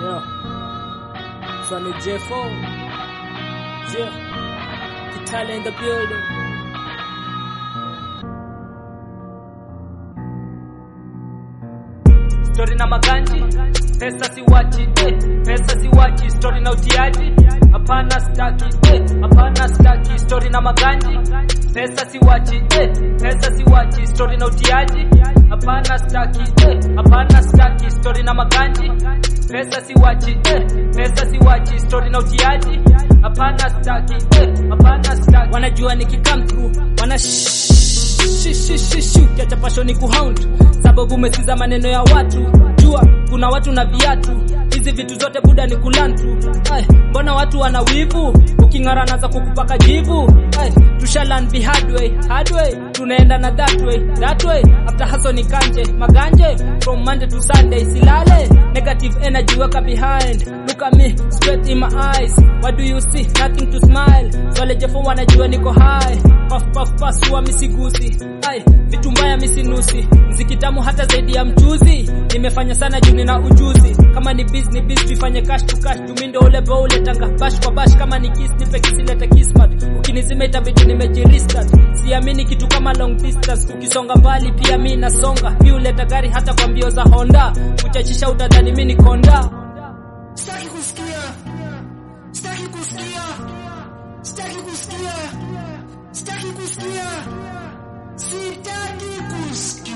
Yeah. Sonny J4. Yeah. Kitale in the building. Story na maganji, pesa siwachi, eh, pesa siwachi, story na utiaji, hapana staki, eh, hapana staki, story na maganji, pesa siwachi, eh, pesa siwachi, story na utiaji, hapana staki, eh, hapana staki, story na maganji, pesa siwachi, eh, pesa siwachi, story na utiaji, hapana staki, eh, hapana staki. Wanajua nikikam through, wana kiacha pashoni kuhound sababu umesiza maneno ya watu jua kuna watu na viatu hizi vitu zote buda ni kulantu Ay, mbona watu wana wivu uking'ara naza kukupaka jivu Ay, tushalan be hard way, hard way tunaenda na that way, that way after haso ni kanje maganje from monday to sunday silale negative energy weka behind look at me straight in my eyes what do you see nothing to smile swale jefo wanajua niko high puff puff puff wa misigusi ai vitu mbaya misinusi mziki tamu hata zaidi ya mchuzi nimefanya sana juu nina ujuzi kama ni biz ni biz tuifanye cash to cash tumindo ule bo ule tanga bash kwa bash kama ni kiss nipe kisilete kismat ukinizima itabidi nimejiristat siamini kitu kama long distance ukisonga mbali pia mi nasonga mi uleta gari hata kwa mbio za honda kuchachisha utadhani mi ni konda Sitaki kusikia. Sitaki kusikia. Sitaki kusikia. Sitaki kusikia. Sitaki kusikia.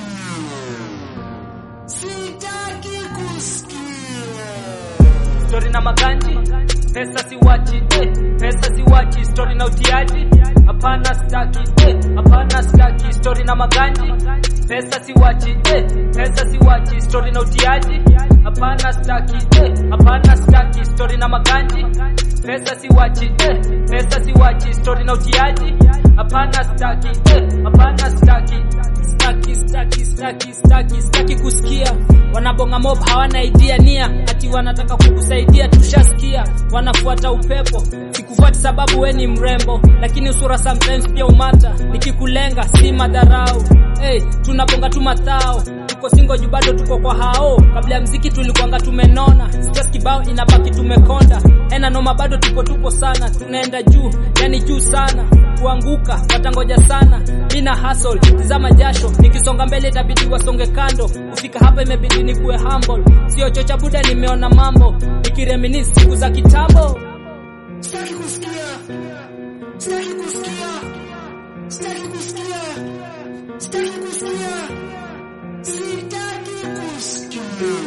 Sitaki kusikia. story na maganji pesa siwachi eh, pesa siwachi story na utiaji hapana staki eh, hapana staki story na maganji pesa siwachi eh, pesa siwachi story na utiaji hapana staki eh, hapana staki story na maganji pesa siwachi eh, pesa siwachi story na utiaji hapana staki eh, hapana staki staki staki staki staki staki kusikia wanabonga mob hawana idea nia ati wanataka kukusaidia tushasikia wanafuata upepo sikufuati sababu we ni mrembo lakini usura sometimes pia umata nikikulenga si madharau hey, tunabonga tu mathao tuko singo juu bado tuko kwa hao kabla ya mziki tulikuanga tumenona stress kibao inabaki tumekonda ena noma bado tuko tupo sana tunaenda juu yani juu sana kuanguka watangoja sana mina hustle tizama jasho nikisonga mbele itabidi wasonge kando kufika hapa imebidi nikuwe humble sio chocha buda nimeona mambo nikireminis siku za kitambo Sitaki kusikia. Sitaki kusikia. Sitaki kusikia. Sitaki kusikia. Sitaki kusikia.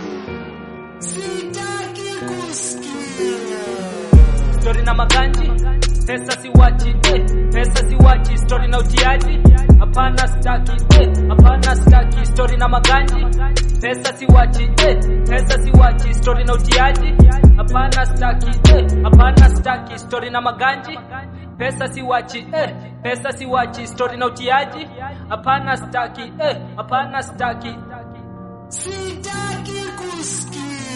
Sitaki kusikia. story na maganji pesa siwachi eh, pesa siwachi story na utiaji hapana staki eh, hapana staki story na maganji pesa siwachi eh, pesa siwachi story na utiaji hapana staki eh, hapana staki story na maganji pesa siwachi eh, pesa siwachi story na utiaji hapana staki eh, hapana staki Sitaki kusikia.